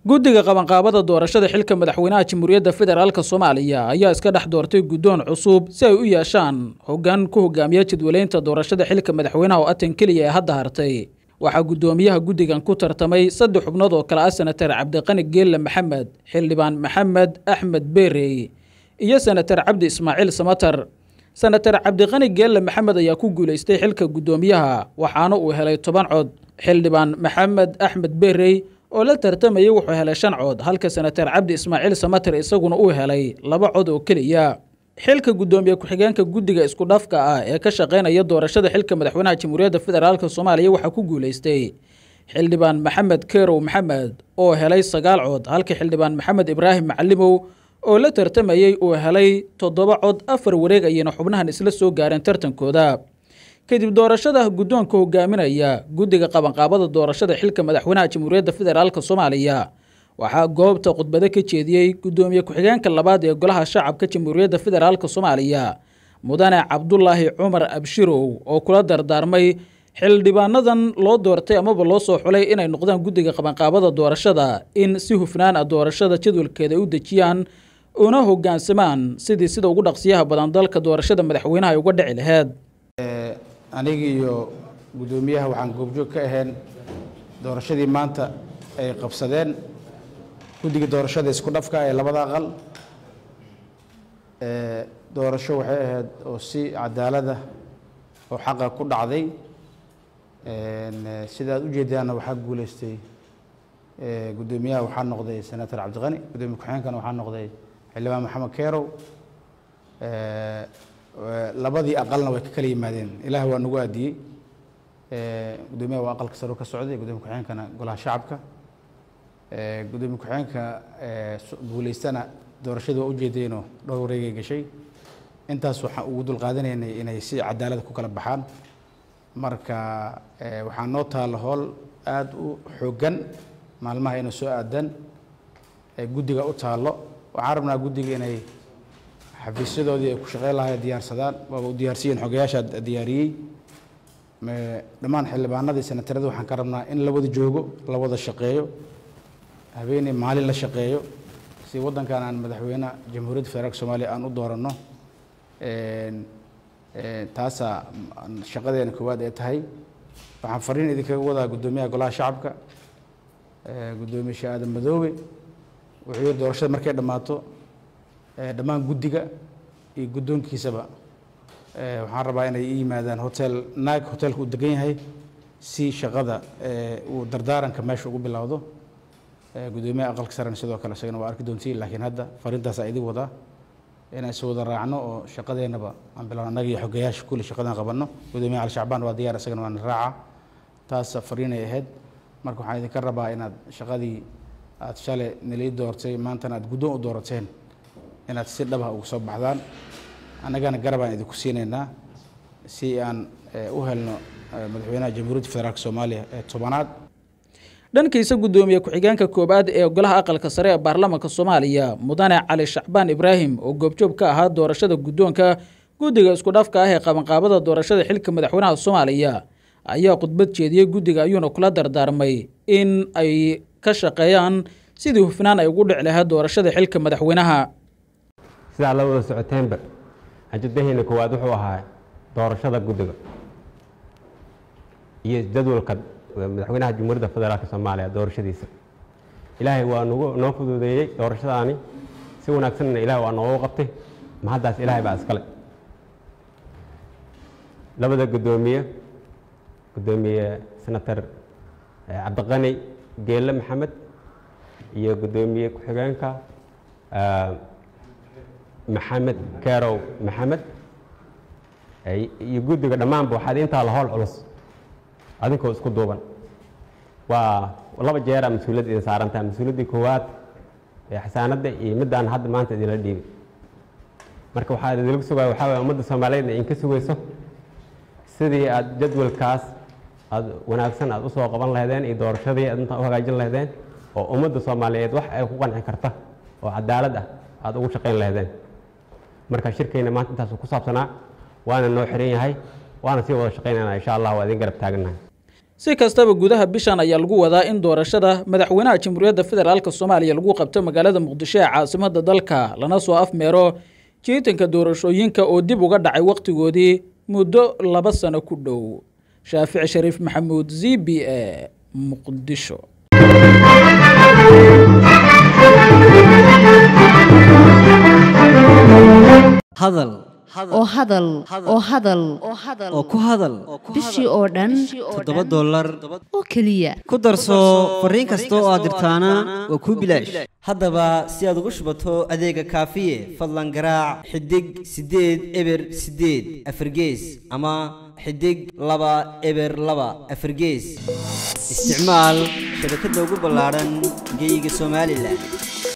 guddiga qabanqaabada doorashada xilka madaxweynaha jamhuuriyadda federaalk soomaaliya ayaa iska dhex doortay guddoon cusub si ay u yeeshaan hoggaan ku hogaamiya jadwaleynta doorashada xilka madaxweynaha oo atan keliya ee hadda hartay waxaa guddoomiyaha guddigan ku tartamay saddex xubnood oo kale ah senatar cabdiqani geelle maxamed xildhibaan maxamed axmed beerey iyo senatar cabdi ismaaciil samatar senatar cabdiqani geelle maxamed ayaa ku guulaystay xilka guddoomiyaha waxaana uu helay toban cod xildhibaan maxamed axmed beerey oo la tartamayay wuxuu helay shan cod halka senatar cabdi ismaaciil samatar isaguna uu helay laba cod oo keliya xilka guddoomiye ku-xigeenka guddiga isku dhafka ah ee ka shaqaynaya doorashada xilka madaxweynaha jamhuuriyadda federaalk soomaaliya waxaa ku guulaystay xildhibaan maxamed kerow maxamed oo helay sagaal cod halka xildhibaan maxamed ibraahim macalimow oo la tartamayey uu helay toddoba cod afar wareeg ayayna xubnahan isla soo gaareen tartankooda kadib doorashada guddoonka hogaaminaya guddiga qabanqaabada doorashada xilka madaxweynaha jamhuuriyadda federaalk soomaaliya waxaa goobta khudbado ka jeediyey guddoomiye ku-xigeenka labaad ee golaha shacabka jamhuuriyadda federaalk soomaaliya mudane cabdulaahi cumar abshirow oo kula dardaarmay xildhibaanadan loo doortay amaba loo soo xulay inay noqdaan guddiga qabanqaabada doorashada in si hufnaan ah doorashada jadwalkeeda u dejiyaan una hogaansamaan sidii sida ugu dhaqsiyaha badan dalka doorashada madaxweynaha ay uga dhici laheyd aniga iyo guddoomiyaha waxaan goobjoog ka ahayn doorashadii maanta ay qabsadeen guddiga doorashada isku dhafka ee labada aqal doorasho waxay ahayd oo si cadaalada oo xaqa ku dhacday sida aad ujeedaanna waxaa guuleystay guddoomiyaha waxaa noqday senator cabdiqani guddoomiye ku-xigeenkana waxaa noqday xildhibaan maxamed kerow labadii aqalna way ka kala yimaadeen ilaah waa nagu aadiyey guddoomiyaha waa aqalka saro ka socday guddoomiye ku-xigeenkana golaha shacabka guddoomiye ku-xigeenka guuleystana doorashada waa ujeedeenoo dhowr wareegay gashay intaas waxaan ugu dulqaadanaynay inay si cadaalada ku kala baxaan marka waxaa noo taalla howl aada u xooggan maalmaha inay soo aadaan guddiga u taallo waxaan rabnaa guddiga inay xafiisyadoodii ay ku shaqeyn lahay diyaarsadaan waaba u diyaarsiiyeen xogayaashaa diyaariyey dhammaan xildhibaanadii senatarada waxaan ka rabnaa in la wada joogo la wada shaqeeyo habeeney maalin la shaqeeyo si waddankan aan madaxweyne jamhuuriyadda federaalk soomaaliya aan u dooranno taasaa shaqadeena koowaad ee tahay waxaan fariin idinkaga wadaa guddoomiyaha golaha shacabka guddoomiye shee aadan madoobe wuxuu yiri doorashada markay dhammaato dhammaan guddiga iyo guddoonkiisaba waxaan rabaa inay i yimaadaan hotel naag hotelka uu degan yahay si shaqada uu dardaaranka meesha ugu bilowdo guddoomiyaha aqalka sarena sidoo kale isagana waa arki doontiin laakiin hadda fariintaasaa idin wadaa inaan is wada raacno oo shaqadeennaba aan bilowno annaga iyo xogayaasha kulli shaqadan qabanno guddoomiyaha ali shacbaan waa diyaar isagana waana raaca taas fariinay ahayd marka waxaan idinka rabaa inaad shaqadii aad shalay nalii doortay maantana aad guddoon u doorateen inaad si dhabah uga soo baxdaan annagana garabaan idinku siinaynaa si aan u helno madaxweynaha jamhuuriyadda federaalk soomaaliya ee tobanaad dhankiisa guddoomiye ku-xigeenka koowaad ee golaha aqalka sare ee baarlamaanka soomaaliya mudane cali shacbaan ibraahim oo goobjoog ka ahaa doorashada guddoonka guddiga isku dhafka ah ee qabanqaabada doorashada xilka madaxweynaha soomaaliya ayaa khudbad jeediyey guddiga ayuuna kula dardaarmay in ay ka shaqeeyaan sidii hufnaan ay ugu dhici lahayd doorashada xilka madaxweynaha sidaa la wada socoteenba ajadaheena koowaad wuxuu ahaa doorashada guddiga iyo jadwalka madaxweynaha jamhuuriyadda federaalk soomaaliya doorashadiisa ilaahay waa nagu noo fududeeyey doorashadaani si wanaagsanna ilahay waa noogu qabtay mahaddaas ilaahay baa iskale labada guddoomiye guddoomiye senator cabdiqani geelle maxamed iyo guddoomiye ku-xigeenka maxamed kerow maxamed iyo guddiga dhammaanba waxaad intaa la howl culus adinkoo isku duuban waa laba jeera mas-uuliyadda idin saarantaha mas-uuliyaddii koowaad ee xasaanadda iyo middaan hadda maanta idinla dhiibay marka waxaa idinlagu sugaya waxaa waye ummadda soomaaliyeed in ka sugayso sidii aad jadwalkaas aad wanaagsan aad usoo qaban lahaydeen iyo doorashadii aad intaa u hagaajin lahaydeen oo ummadda soomaaliyeed wax ay ku qanci karta oo cadaalad ah aad ugu shaqayn lahaydeen marka shirkeyna maanta intaasuu ku saabsanaa waana noo xiran yahay waana sii wada shaqaynayna insha allah waa idin garab taagannahay si kastaba gudaha bishan ayaa lagu wadaa in doorashada madaxweynaha jamhuuriyadda federaalk soomaaliya lagu qabto magaalada muqdisho ee caasimada dalka lana soo afmeero jiitanka doorashooyinka oo dib uga dhacay wakhtigoodii muddo laba sano ku dhow shaafici shariif maxamuud z b a muqdisho hadal oo hadal oo hadal oo ku hadal bishii oo dhan toddoba dollar oo keliya ku darso fariin kasta oo aad dirtaana waa kuu bilaash haddaba si aad ugu shubato adeega kaafiye fadlan garaac xidig siddeed eber siddeed afargees ama xidig laba eber laba afargees isticmaal shabakadda ugu ballaadhan geyga somalilan